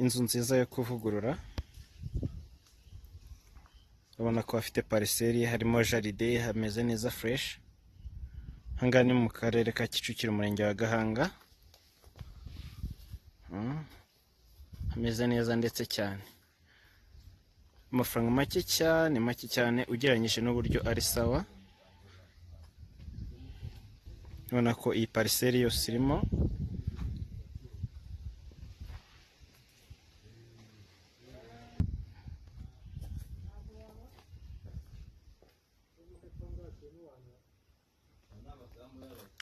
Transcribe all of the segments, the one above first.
Inzu nziza yo kuvugurura, urabona ko hafite pariseri, harimo jaride, hameze neza fureshi, aha ngaha ni mu karere ka Kicukiro, umurenge wa Gahanga, hameze neza ndetse cyane, amafaranga make cyane make cyane ugereranyije n'uburyo ari sawa, urabona ko iyi pariseri yose irimo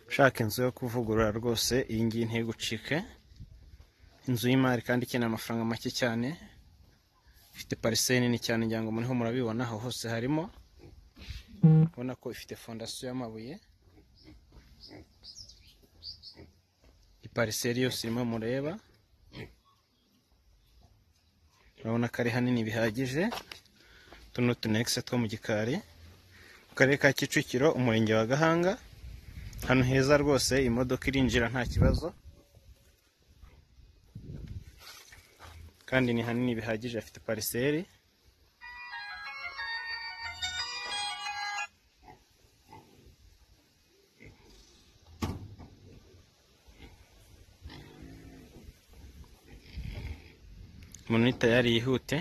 ushaka inzu yo kuvugurura rwose iyi ngiyi ntigucike inzu y'imari kandi ikeneye amafaranga make cyane ifite pariseri nini cyane ngira ngo muriho murabibona aho hose harimo ubona ko ifite fondasiyo y'amabuye ipariseri yose irimo mureba urabona ko ari hanini bihagije utu ni utunekisi two mu gikari mu karere ka Kicukiro umurenge wa Gahanga ahantu heza rwose imodoka irinjira nta kibazo kandi ni hanini bihagije afite pariseri umuntu ni tayari yihute